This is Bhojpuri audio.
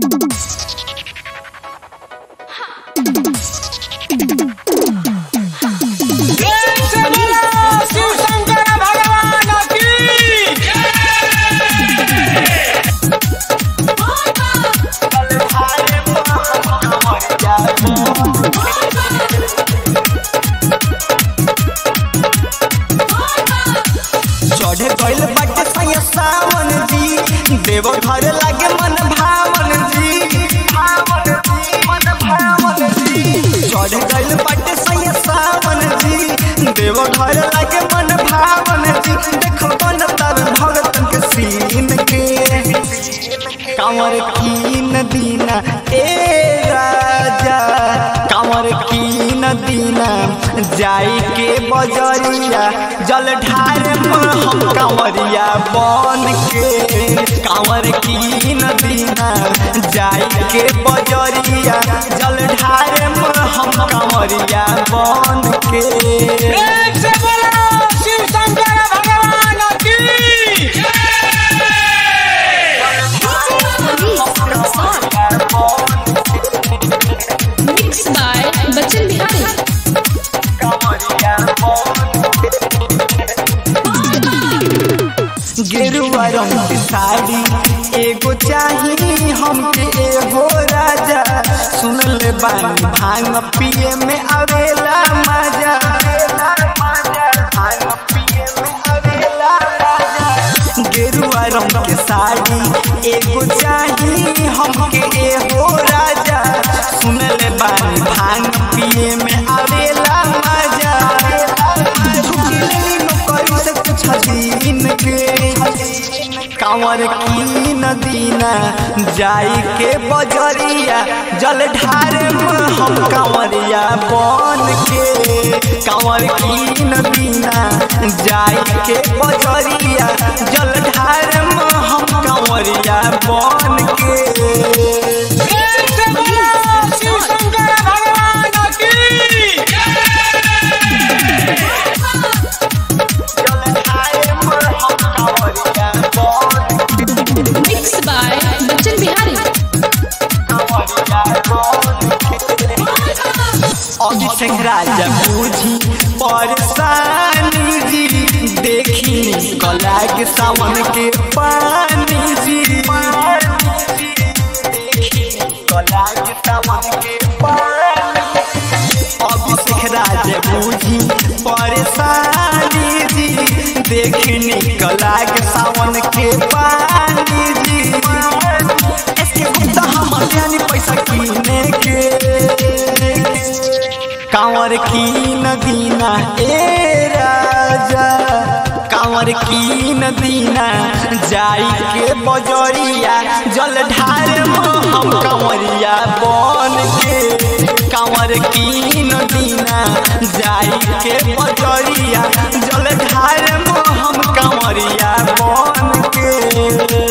शिव शंकर भगवान की चढ़े गइल बाटे सैया सावन जी देव घर लागे मन भावन जी भावन जी मन भावन जी चढ़े गइल बाटे सैया सावन जी देव घर लागे मन भावन जी देखो मन तर भगतन के सीन के कांवर कीन दीना ए राजा कांवर कीन दीना जाई के बजरिया जल ढार हम कांवरिया बन के कांवर कीन दीना जाई के बजरिया जल ढार हम कांवरिया बन के प्रेम से बोलो शिव शंकर भगवान की Mixed by Bachchan Bihari. गेरुआ रंग की साड़ी एगो चाही हमके एगो राजा सुन ले बानी भांग पिए में आवेला मजा भांग पिए में आवेला मजा। गेरुआ रंग के साड़ी एगो चाही हमके एगो राजा सुन ले बानी भांग पिए में आवेला मजा झुकी लेली नौकरी से कुछ दिन के कांवर की नदीना जाई के बजरिया जल ढार हम कांवरिया बन के कांवर की नदीना जाई के बजरिया जल ढार हम कांवरिया बन के प्रेम से बोलो शिव शंकर भगवान की Mixed by Bachchan Bihari. Abhishek राजा बूझी परेशानी जी देखी कला के सावन के पानी जी कला के सावन के पानी अभिषेक राजा बूझी परेशानी जी देखनी कला के सावन के पानी जी इसके गुप्ता हम जानी पैसा कीने के कांवर की नदीना ए राजा कांवर की नदीना जाई के बजरिया जल ढार हम कांवरिया बन के कांवर की नदीना जाई के बजरिया जल ढार हम कांवरिया बन के